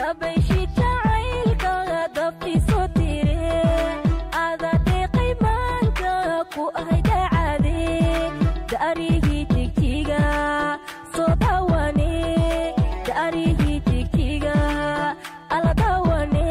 dabayshi jacaylka dabkiisu tire ada deeqay maanka ku ahay dacade daarihii jigjiga soo dawane daarihii jigjiga ala dawane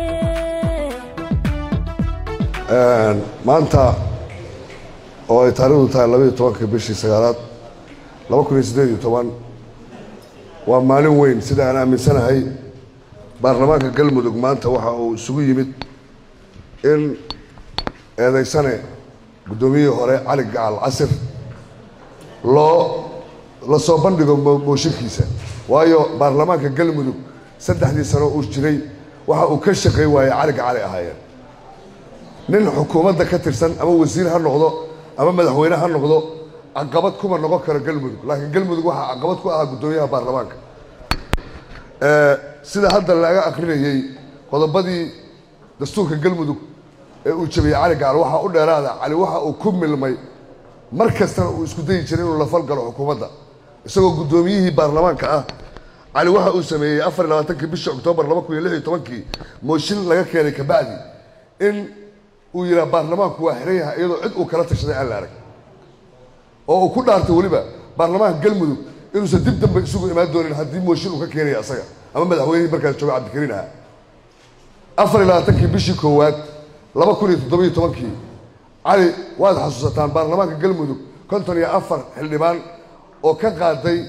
maanta oo ay taarikhdu tahay labaiyo tobanka bishii sagaalaad laba kun iyo siddeed iyo toban waa maalin weyn sida aan aaminsanahay baarlamaanka galmudug maanta waxa uu isugu yimid in eedeysane guddoomiyihii hore cali gacal casir loo la soo bandhigo mo- mooshinkiisa waayo baarlamaanka galmudug saddexdii sano uu jiray waxa uu ka shaqay waayey cali gacali ahaayeen nin xukuumadda ka tirsan ama wasiir ha noqdo ama madaxweyne ha noqdo caqabad kuma noqon karo galmudug laakiin galmudug waxaa caqabad ku ahaa guddoomiyaha baarlamaanka Eh, sida hadda laga akrinayey qodobadii dastuurka galmudug ee uu jabiyey cali gacal waxaa u dheeraada cali waxa uu ku milmay mar kastana uu isku dayi jiray inuu la falgalo xukuumadda isagoo guddoomiyihii baarlamaanka ah cali waxa uu sameeyey afar iyo labaatankii bishii oktoobar laba kun iyo lix iyo tobankii mooshin laga keenay kabacdi in uu yidhaha baarlamaanku waa xiran yahay iyadoo cid uu kala tashaday aan la arag oo uu ku dhaartay weliba baarlamaanka galmudug inuusan dib dambe isugu imaan doonin haddii mooshin uu ka keenaya asaga ama madaxweynihii markaas jooga cabdikariin ahaa afar iyo labaatankii bishii koowaad laba kun iyo toddobiyo tobankii cali waad xasuusataan baarlamaanka galmudug konton iyo afar xildhibaan oo ka qaaday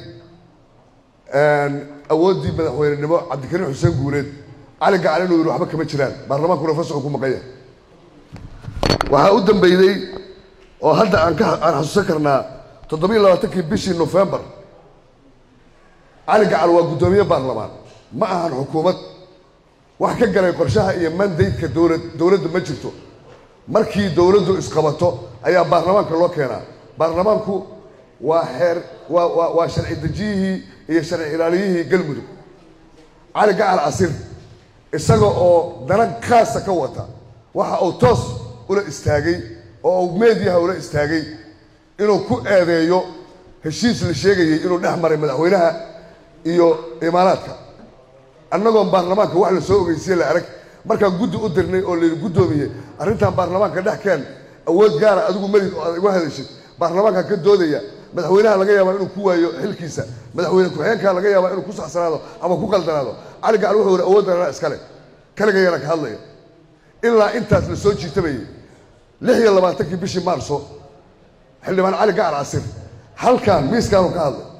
awooddii madaxweynenimo cabdikariin xuseen guuleed cali gacal inuu yidhi waxba kama jiraan baarlamaankuna fasaxu ku maqan yahay waxaa u dambeeyey oo hadda aan ka aan xasuusan karnaa toddobiyo labaatankii bishii nofembar cali gacal waa guddoomiye baarlamaan ma ahan xukuumad wax ka galay qorshaha iyo mandaydka dowlad dowladda ma jirto markii dowladdu isqabato ayaa baarlamaanka loo keenaa baarlamaanku waa xeer waa waa waa sharci dejiyihii iyo sharci ilaaliyihii galmudug cali gacal casir isaga oo dana khaasa ka wata waxa uu toos ula istaagay oo uu meediyaha ula istaagay inuu ku eedeeyo heshiis la sheegayay inuu dhex maray madaxweynaha iyo imaaraadka annagoon baarlamaanka wax la soo ogeysiye la arag markaan guddi u dirnay oo layidhi guddoomiye arrintan baarlamaanka dhex keen awood gaara adigu melid oo aad iga hadashid baarlamaanka ka doodaya madaxweynaha laga yaabaa inuu ku waayo xilkiisa madaxweyne ku-xigeenka laga yaabaa inuu ku saxsanaado ama ku qaldanaado cali gacal wuxuu yidhi awooddan anaa iskale kaligayana ka hadlaya ilaa intaas la soo jiitabayay lix iyo labaatankii bishii maarso xildhibaan cali gacal casir halkan miiskaanu ka hadlay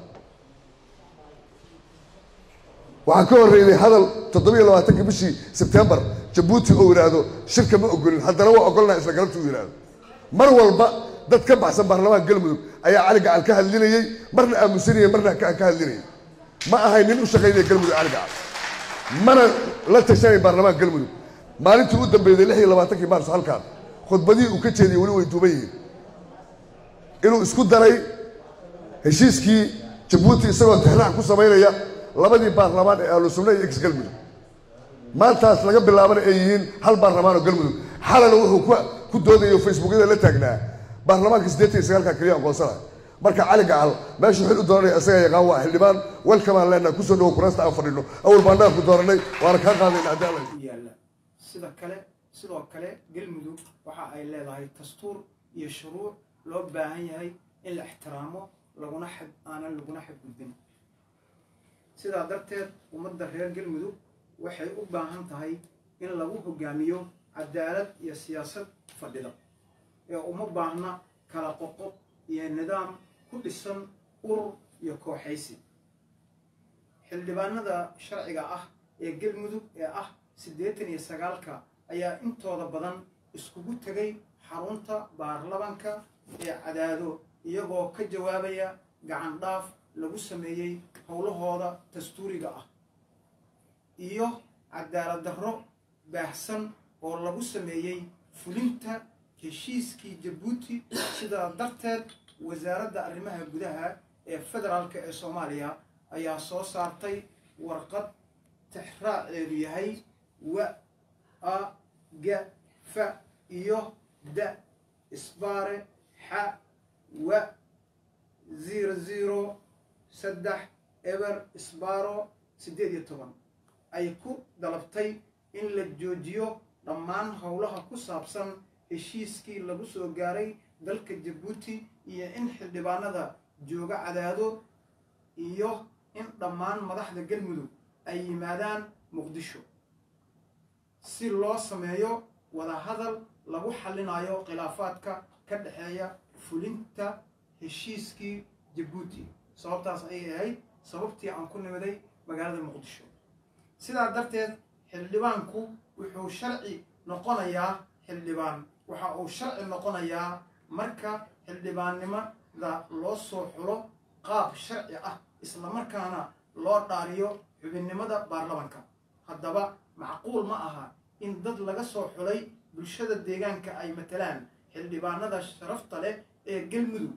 waxaa ka horreeyey hadal toddobiyo labaatankii bishii sebtembar jabuuti oo yidhaahdo shirka ma ogolin haddana waa ogolnaa isla galabta uu yidhaahdo mar walba dad ka baxsan baarlamaanka galmudug ayaa cali gacal ka hadlinayey marna aamusanayey marna ka ka hadlinayay ma ahay nin u shaqaynaya galmudug cali gacal mana la tashanay baarlamaanka galmudug maalintii u dambeeyday lix iyo labaatankii maarso halkaan khudbadihii uu ka jeediyey weli way duuban yihiin inuu isku daray heshiiskii jabuuti isagoo tixraac ku samaynaya labadii baarlamaan ee ahlu sunna iyo ex galmudug maantaas laga bilaabana ay yihiin hal baarlamaan oo galmudug xalana wuxuu ku ku doodayo facebookyada la taagnaa baarlamaanka siddeetan iyo sagaalka keliya aqoonsana marka cali gacal meeshuu xil u dooranaya isagaa yaqaan waa xildhibaan welkamaan leenaha kusoo dhawo kuraasta aan fadhino awal baan dhaaf ku dooranay waana kaa qaadayna haddii alla u yaalla sida kale sidoo kale galmudug waxa ay leedahay dastuur iyo shuruuc loo baahan yahay in la ixtiraamo laguna xad aanan laguna xadgudbin sidaa darteed ummadda reer galmudug waxay u baahan tahay in lagu hogaamiyo cadaalad iyo siyaasad fadhida ee uma baahna kala qoqob iyo nidaam ku dhisan urur iyo kooxaysi xildhibaanada sharciga ah ee galmudug ee ah siddeetan iyo sagaalka ayaa intooda badan iskugu tegay xarunta baarlamanka ee cadaado iyagoo ka jawaabaya gacan dhaaf lagu sameeyey howlahooda dastuuriga ah iyo cadaalad darro baahsan oo lagu sameeyey fulinta heshiiskii jabuuti sidaa darteed wasaaradda arrimaha gudaha ee federaalk ee soomaaliya ayaa soo saartay warqad tixraaceedu yahay wa a ga fa iyo da isbaare xa wa zero zero saddex eber isbaaro siddeed iyo toban ay ku dalabtay in la joojiyo dhammaan howlaha ku saabsan heshiiskii lagu soo gaaray dalka jabuuti iyo in xildhibaanada jooga cadaado iyo in dhammaan madaxda galmudug ay yimaadaan muqdisho si loo sameeyo wadahadal lagu xallinayo khilaafaadka ka dhexeeya fulinta heshiiskii jabuuti sababtaas ayay ahayd sababtii aan ku nimiday magaalada muqdisho sidaa darteed xildhibaanku wuxuu sharci noqonayaa xildhibaan waxa uu sharci noqonayaa marka xildhibaannimada loo soo xulo qaab sharci ah islamarkaana loo dhaariyo xubinnimada baarlamanka haddaba macquul ma aha in dad laga soo xulay bulshada deegaanka ay matalaan xildhibaanada sharafta leh ee galmudug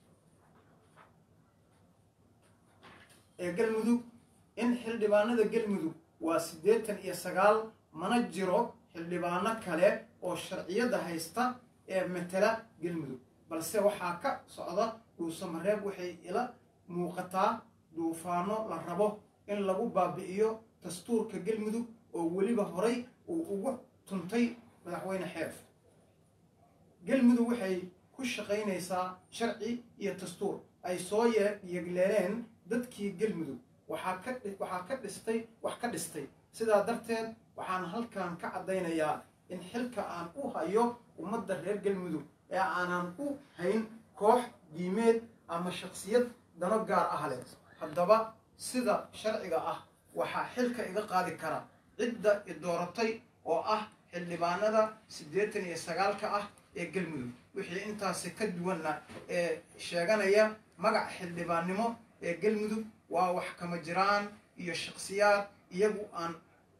ee galmudug in xildhibaanada galmudug waa siddeetan iyo sagaal mana jiro xildhibaano kale oo sharciyadda haysta ee matala galmudug balse waxaa ka socda dhuusamareeb waxay ila muuqataa duufaano la rabo in lagu baabi'iyo dastuurka galmudug oo weliba horay uu ugu tuntay madaxweyne xeef galmudug waxay ku shaqaynaysaa sharci iyo dastuur ay soo yegleeleen dadkii galmudug waxaa ka waxaa ka dhistay wax ka dhistay sidaa darteed waxaan halkan ka caddaynayaa in xilka aan u hayo ummadda reer galmudug ee aanan u hayn koox diimeed ama shaksiyad dano gaar ah leh haddaba sida sharciga ah waxaa xilka iga qaadi kara cidda i dooratay oo ah xildhibaanada siddeetan iyo sagaalka ah ee galmudug wixii intaasi ka duwanna ee sheeganaya magac xildhibaannimo ee galmudug waa wax kama jiraan iyo shaksiyaad iyagu aan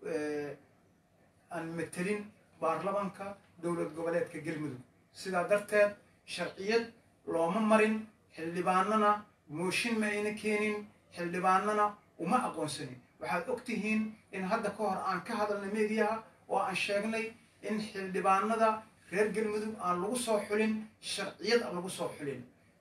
aan matelin baarlamanka dowlad goboleedka galmudug sidaa darteed sharciyad looma marin xildhibaanana mooshin ma ayna keenin xildhibaanana uma aqoonsanin waxaad og tihiin in hadda ka hor aan ka hadalnay meediyaha oo aan sheegnay in xildhibaanada reer galmudug aan lagu soo xulin sharciyad aan lagu soo xulin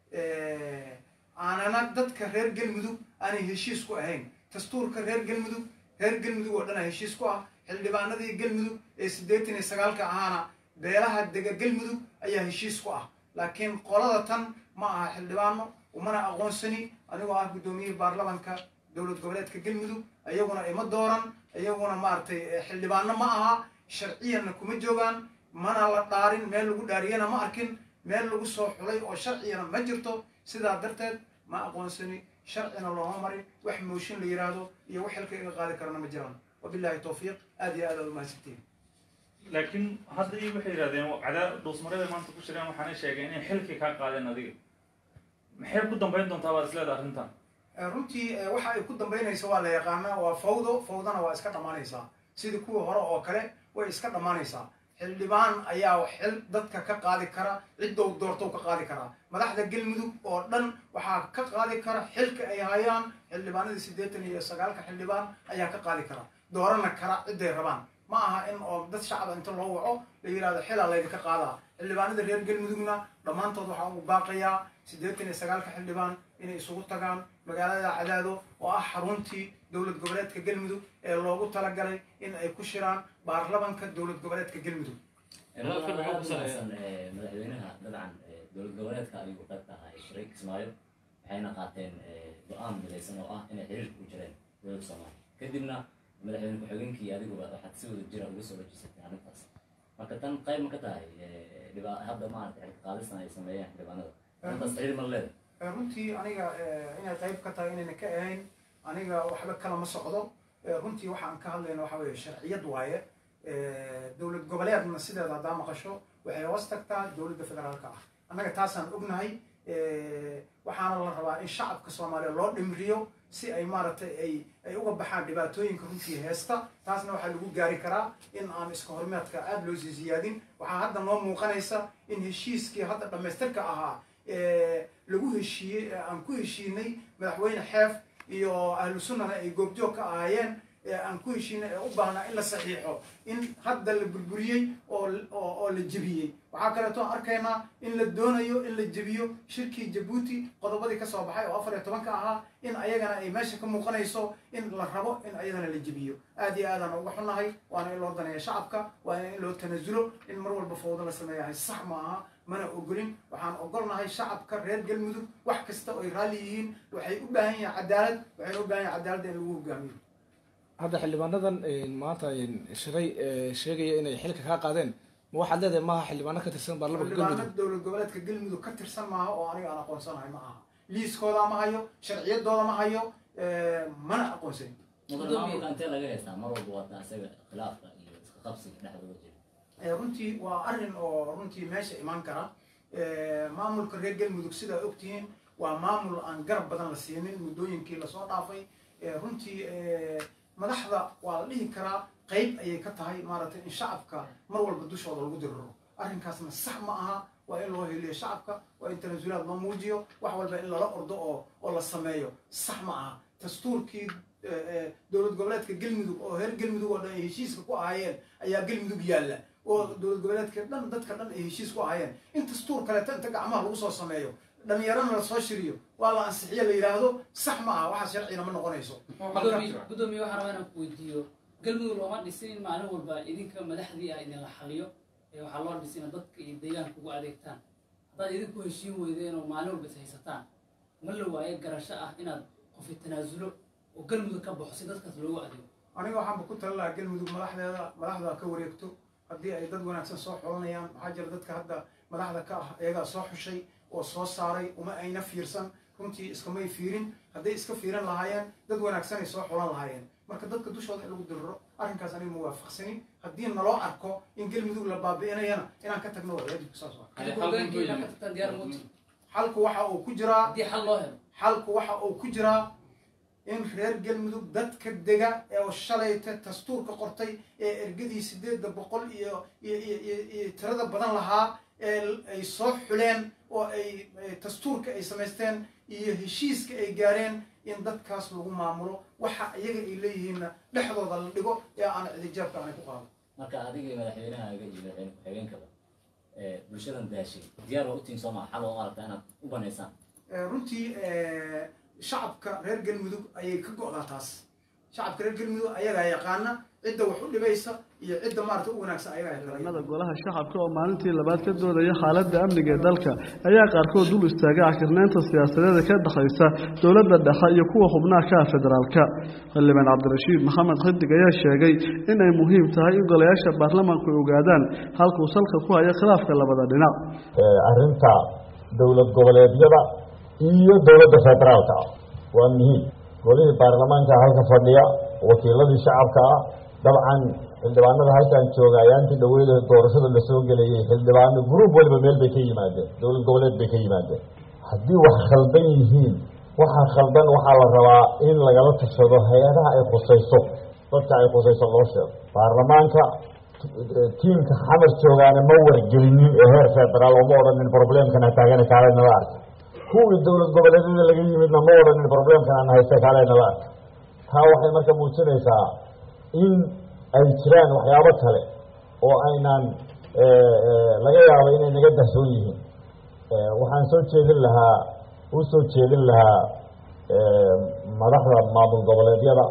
aanana dadka reer galmudug aanay heshiis ku ahayn dastuurka reer galmudug reer galmudug oo dhana heshiis ku ah xildhibaanadii galmudug ee siddeetan iyo sagaalka ahaana beelaha dega galmudug ayaa heshiis ku ah laakiin qolada tan ma aha xildhibaano umana aqoonsani anigoo ah guddoomiyihii baarlamanka dowlad goboleedka galmudug iyaguna ima dooran iyaguna maaragtay xildhibaano ma aha sharciyanna kuma joogaan mana la dhaarin meel lagu dhaariyana ma arkin meel lagu soo xulay oo sharciyana ma jirto sidaa darteed ma aqoonsani sharcina looma marin wax mooshin la yidhaahdo iyo wax xilka iga qaadi karana ma jiraan wabillahi towfiiq aad iyo aad aad umahadsantiin laakiin hadda iyo waxay yidhahdeen cadaa dhuusmareebay maanta ku jireen waxaanay sheegeen inay xilkii kaa qaadeen adiga maxay ku dambayn doontaa baad isleedahay arrintan runtii waxa ay ku dambaynaysa waa la yaqaanaa waa fawdo fawdana waa iska dhammaanaysaa sidii kuwii hore oo kale way iska dhammaanaysaa xildhibaan ayaa xil dadka ka qaadi kara ciddow doortow ka qaadi karaa madaxda galmudug oo dhan waxaa ka qaadi kara xilka ay hayaan xildhibaanadii siddeetan iyo sagaalka xildhibaan ayaa ka qaadi kara doorana kara cidday rabaan ma aha in oo dad shacaba inta loo waco la yidhahdo xilaa laydinka qaadaa xildhibaanada reer galmudugna dhammaantood waxaa ugu baaqayaa siddeetan iyo sagaalka xildhibaan inay isugu tagaan magaalada cadaado oo ah xaruntii dowlad goboleedka galmudug ee loogu talagalay in ay ku shiraan baarlamanka dowlad goboleedka galmudug madaxweynaha dabcan dowlad goboleedka ayuu qayb ka ahaa shiray kismaayo waxayna qaateen go-aan midaysan oo ah inay xiriirka ku jireen dowladda soomaaliya kadibna madaxweyne ku-xigeenkii adiguba waxaad si wada jira uga soo wajisatay arrintaas marka tan qayb ma ka tahay dhiba hadda maaragtay xilka qaadistan ay sameeyeen xildhibaanada arrintaas xiriir ma leedahay runtii aniga inay qayb ka tahay inayna ka ahayn aniga waxba kala ma socdo runtii waxaan ka hadlayna waxa weeye sharciyad waaye dowlad goboleedna sideeda haddaa maqasho waxay hoos tagtaa dowladda federaalka ah annaga taasaan ognahay waxaana la rabaa in shacabka soomaaliya loo dhimriyo si ay maaragtay ay ay uga baxaan dhibaatooyinka runtii heesta taasna waxaa lagu gaari karaa in aan iska hormeedka aada loo sii siyaadin waxaa hadda noo muuqanaysa in heshiiskii hadda dhammaystirka ahaa lagu heshiiyey aan ku heshiinay madaxweyne xeef iyo ahlu sunnana ay goobjoog ka ahaayeen ee aan ku heshiina ee u baahnaa in la saxiixo in hadda la burburiyey oo oo oo la jebiyey waxaa kaleeto aan arkaynaa in la doonayo in la jebiyo shirkii jabuuti qodobadii ka soo baxay oo afar iyo tobanka ahaa in ayagana ay meesha ka muuqanayso in la rabo in ayadana la jebiyo aad iyo aadaan uga xunnahay waana in loo daneeya shacabka waana in loo tanasulo in mar walba fawdo la sameeyahay sax ma aha mana ogolin waxaan ogolnahay shacabka reer galmudug wax kasta oo ay raalli yihiin waxay u baahan yihiin cadaalad waxayna u baahan yihin cadaaladda in lagu hogaamiyo hadda xildhibaanadan maanta shiray sheegaya inay xilka kaa qaadeen ma waxaad leedahay maaha xildhibaano ka tirsan baarlamanka galmudug xildhibaano dowlad goboleedka galmudug ka tirsan maaha oo aniga aan aqoonsanahay ma aha liiskooda ma hayo sharciyadooda ma hayo mana aqoonsanin mudan maamulka intee laga haystaa mar walba wata isaga khilaafka iyo iska qabsiga dhexdooda jira Eh, runtii waa arrin oo runtii meesha imaan kara Eh, maamulka reer galmudug sidaa ogtihiin waa maamul aan garab badan la siinin muddooyinkii lasoo dhaafay Eh, runtii eh, madaxda waa la dhihi karaa qayb ayay ka tahay maaragtay in shacabka mar walba dushooda lagu diriro arrinkaasna sax ma aha waa in loo heliyo shacabka waa in tanasulaad loo muujiyo wax walba in lala ordo oo oo la sameeyo sax ma aha dastuurkii eh, eh, dowlad goboleedka galmudug oo reer galmudug oo dhan ay heshiiska ku ahaayeen ayaa galmudug yaalla oo dowlad goboleedka dhan dadka dhan ay heshiis ku ahaayeen in dastuur kaleeto inta gacmaha lagu soo sameeyo dhalinyarana la soo shiriyo waa la ansixiyo la yidhaahdo sax ma aha waxaas sharcina ma noqonayso gudoomiye gudoomiye waxaan rabaa inaan ku weydiiyo galmudug looma dhisin in maalin walba idinka madaxdii ah idinla xaliyo ee waxaa loo dhisin in dadka iyo deegaanka ugu adeegtaan haddaad idinku heshiin weydeen oo maalin walba is haysataan ma la waayo garasho ah inaad qofi tanaasulo oo galmudug ka baxo si dadkaas loogu adeego aniga waxaanba ku tali lahaa galmudug madaxdeeda madaxda ka wareegto haddii ay dad wanaagsan soo xulanayaan maxaa jira dadka hadda madaxda ka ah iyagaa soo xushay oo soo saaray uma ayna fiirsan runtii iskamay fiirin hadday iska fiirin lahaayeen dad wanaagsanay soo xulan lahaayeen marka dadka dushooda in lagu diriro arrinkaas aniga muwaafaqsanin haddii naloo arko in galmudug la baabi'inayana inaan ka tagno waa waajibka saas waa hogaankiina ka tagtaan diyaar muuti xalku waxa uu ku jiraa haddii xal loo helo xalku waxa uu ku jiraa in reer galmudug dadka dega ee shalayta dastuurka qortay ee ergadii sideedda boqol iyo iyo iyo iyo- iyo tirada badan lahaa ee ay soo xuleen oo ay ay dastuurka ay samaysteen iyo heshiiska ay gaareen in dadkaas lagu maamulo waxa iyaga ay leeyihiinna dhexdooda la dhigo ee aan cidijaabka aanay ku qaado marka adiga iyo madaxweynahaaga iyo madaxweyne ku-xigeenkaba ee bulshadan daashay diyaar waa utiin soo maa xal oo aragta inaad u banaysaan Eh, runtii eh, shacabka reer galmudug ayay ka go'daa taas shacabka reer galmudug ayagaa yaqaana cidda wax u dhibaysa iyo cidda maarata u wanaagsan ayagaa yaqaana xildhibaanada golaha shacabka oo maalintii labaad ka doodaya xaaladda amniga ee dalka ayaa qaarkood dul istaagay cakirnaynta siyaasadeed ee ka dhexaysa dowladda dhexe iyo kuwa xubnaha ka ah federaalka xildhibaan cabdirashiid maxamed xidig ayaa sheegay in ay muhiim tahay in golayaasha baarlamaanku ay ogaadaan halkuu salka ku hayo khilaafka labada dhinac arrinta dowlad goboleedyada iyo dowladda federaalka ah waa muhiim golihii baarlamaanka halka fadhiya wakiiladii shacabka ah dabcan xildhibaanada halkan jooga ayaantii dhaweyda doorashada lasoo gelayay xildhibaano gruub waliba meel bay ka yimaadeen dowlad goboleed bay ka yimaadeen haddii wax khaldan yihiin waxa khaldan waxaa la rabaa in lagala tashado hay-adaha ay khusayso dadka ay khusayso loo sheego baarlamaanka tiimka xamar joogaana ma wargelinin ee heer federaal oo ma odhanin problemkan ha taagana kaale nala arka kuwii dowlad goboleedyada laga yimidna ma odhanin problemkan aan haysta kaale nala arka taa waxay marka muujinaysaa in ay jiraan waxyaabo kale oo aynaan laga yaabo inay naga dahsoon yihiin waxaan soo jeedin lahaa u soo jeedin lahaa madaxda maamul goboleedyada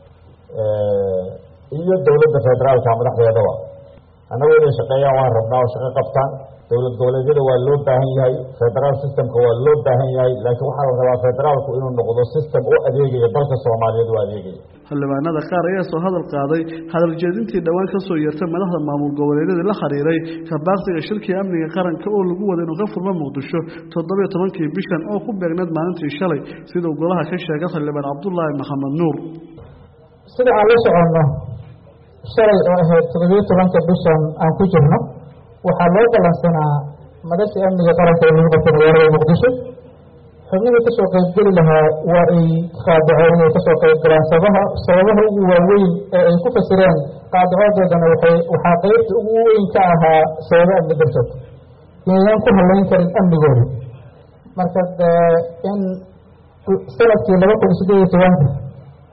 iyo dowladda federaalka madaxdeedaba annagu inay shaqeeyaan waan rabnaa oo shaqo qabtaan dowlad goboleedyada waa loo baahan yahay federaal systemka waa loo baahan yahay laakiin waxaa la rabaa federaalku inuu noqdo system u adeegaya dalka soomaaliyeed u adeegaya xildhibaanada qaar ayaa soo hadal qaaday hadal jeedintii dhowaan ka soo yeertay madaxda maamul goboleedyada la xiriiray kabaaqsiga shirkii amniga qaranka oo lagu wada inuu ka furmo muqdisho toddobiyo tobankii bishan oo ku beegneed maalintii shalay siduu golaha ka sheegay xildhibaan cabdulaahi maxamed nuur sida aan la soconno shalay oo ahayd toddobiyo tobanka bishan aan ku jirno waxaa loo ballansanaa madasha amniga qaranka ee lagu qabtay magaalada muqdisho xubnihii kasoo qaybgeli lahaa waa ay qaadaceen inay kasoo qaybgalaan sabaha sababaha ugu waaweyn ee ay ku fasireen qaadacodoodana waxay waxaa qeybta ugu weyn ka ahaa sababo amni dartood inayaan ku halayn karin amnigooda marka in sanadkii laba kun sideed iyo tobanka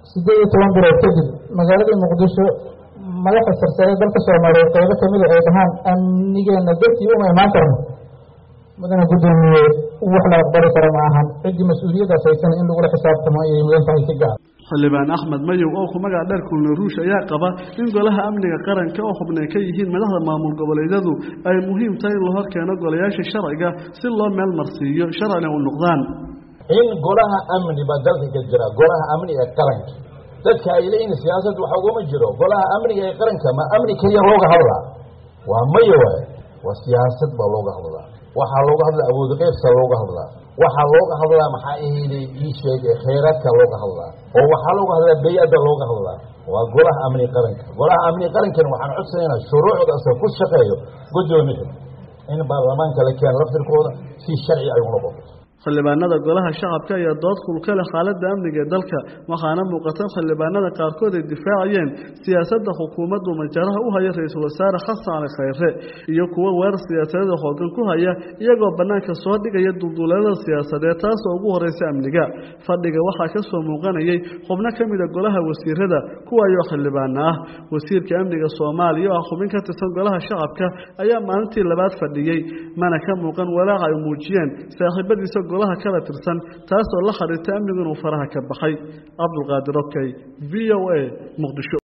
siddeed iyo toban bilood kadib magaaladii muqdisho madaxa sarsare dalka soomaaliyeed qeybo kamida ay dhahaan amnigeena dartii uma imaan karno mudana guddoomiye wax la aqbali karo ma ahan ciddii mas-uuliyaddaas haysana in lagula xisaabtamo ayay mudan tahay si gaar xildhibaan axmed mayow oo ku magaca dheer kulne ruush ayaa qaba in golaha amniga qaranka oo xubnay ka yihiin madaxda maamul goboleedyadu ay muhiim tahay in la hor keeno golayaasha sharciga si loo meel marsiiyo sharcina u noqdaan in golaha amni baa dalka ka jira golaha amniga qaranka dadka ay leeyihin siyaasad waxa ugama jiro golaha amniga ee qaranka ma amni keliya looga hadlaa waa maya waay waa siyaasad baa looga hadlaa waxaa looga hadlaa awood qeybsa looga hadlaa waxaa looga hadlaa maxaa ahayday ii sheeg khayraadka looga hadlaa oo waxaa looga hadlaa bey-adda looga hadlaa waa golaha amni qaranka golaha amni qarankan waxaan codsanaynaa shuruucdaasa ku shaqeeyo guddoomiya in baarlamaanka la keeno laftirkooda si sharci ay u noqoto xildhibaanada golaha shacabka ayaa dood kulka leh xaaladda amniga ee dalka waxaana muuqata xildhibaanada qaarkood ay difaacayeen siyaasadda xukuumaddu majaraha u haya ra-iisul wasaare xasan cali khayre iyo kuwo weerar siyaasadeeda hoogan ku haya iyagoo bannaanka soo dhigaya dulduleelada siyaasadeed taasoo ugu horeysa amniga fadhiga waxaa ka soo muuqanayay xubno ka mida golaha wasiirada kuwaayoo xildhibaana ah wasiirka amniga soomaaliya oo ah xubin ka tirsan golaha shacabka ayaa maalintii labaad fadhiyey mana ka muuqan walaaca ay muujiyeen saaxiibadiisa golaha kala tirsan taasoo la xiriirta amnigu inuu faraha ka baxay cabdulqaadir okey v o a muqdisho